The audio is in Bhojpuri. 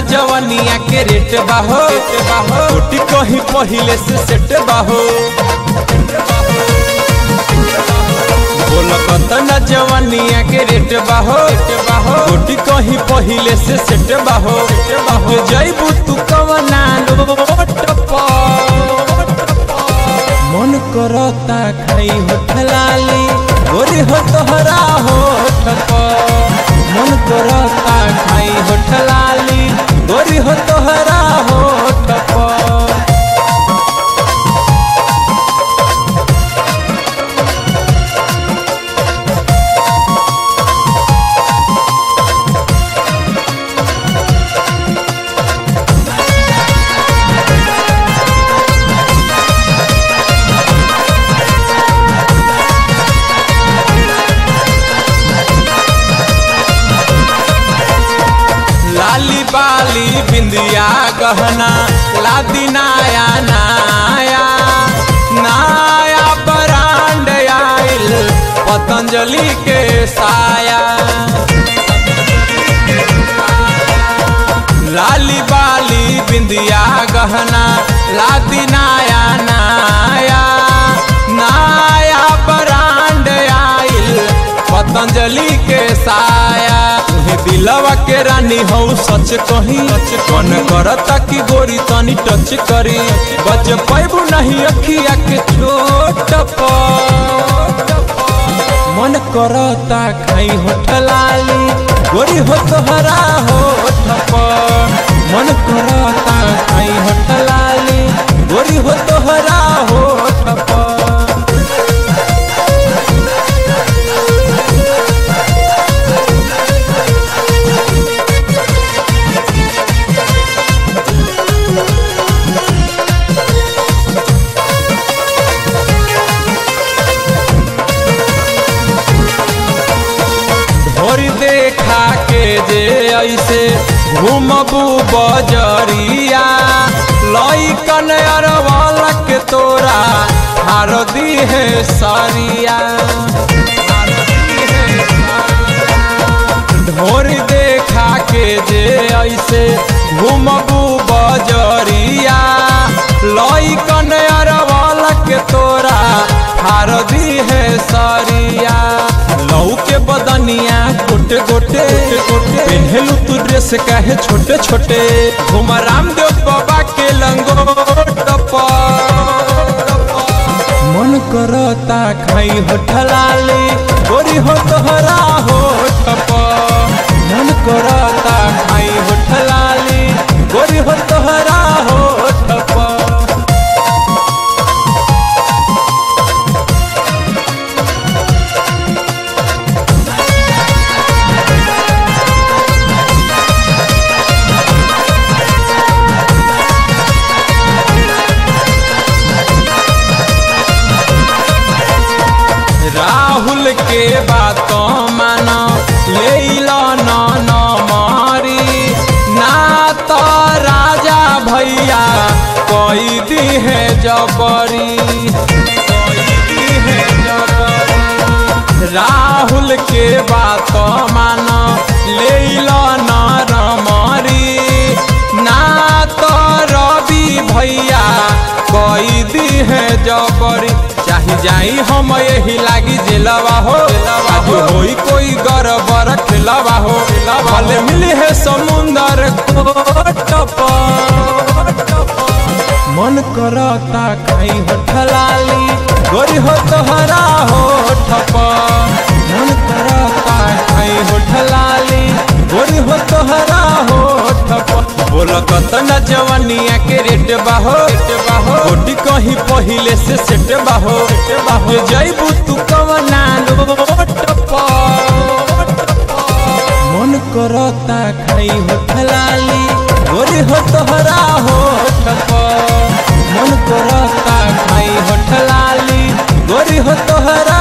जवनिया के रेट बाहो कोटी कहीं पहिले से सेट बाहो बोल कतना जवनिया के रेट बाहो कोटी कहीं पहिले से सेट बाहो जैबू तू कवना लोट पर मन करता खाई होठ लाली गोरी हो तोहरा होठ पर मन करता खाई होठ लाली गोरी हो तोहरा होठ पर लाली बाली बिंदिया गहना लादी नाया नाया नाया ब्रांड आइल पतंजलि के साया लाली बाली बिंदिया गहना लादी नाया नाया नाया ब्रांड आइल पतंजलि के साया तुहे दिलवा के रानी हो सच कही कौन करता कि गोरी तनी टच करी बच पैबू नहीं अखिया के छोट पर मन करता खाई होठ लाली गोरी हो तोहरा होठ पर मन करता खाई होठ लाली गोरी हो तोहरा होठ पर भोरी देखा के जे ऐसे घूमबू बजरिया लइकन अरवल के तोरा हार दी है सरिया ढोर देखा के जे ऐसे घूमबू बजरिया लइकन अरवल के तोरा हार दी है सरिया लऊ के बदनिया गोटे गोटे पहलू तू ड्रेस काहे छोटे छोटे घुम रामदेव बाबा के लंगोट पर मन करता खाई होठ लाली गोरी हो तोहरा होठ पर मन करता खाई होठ लाली गोरी हो तोहरा होठ पर राहुल के बात माना ले लो न न मारी ना तो राजा भैया कोई दी है जबरी कोई दी है जबरी। राहुल के बात माना ले लो न रमरी ना तो रवि भैया कोई दी है जबरी चाही जाई हम यही लागी जेलवा हो आज होई कोई गरबर खेलवा हो भले मिली है समुंदर कोट पर मन करता खाई होठ लाली गोरी हो तोहरा होठ पर मन करता खाई होठ लाली गोरी हो तोहरा होठ पर बोल कतना जवनिया के रेट बाहो गोटी कहीं पहिले से सेट बाहो बाहो जैबू तू कवना लोट पर मन करता खाई होठ लाली गोरी हो तोहरा होठ पर मन करता खाई होठ लाली गोरी हो तोहरा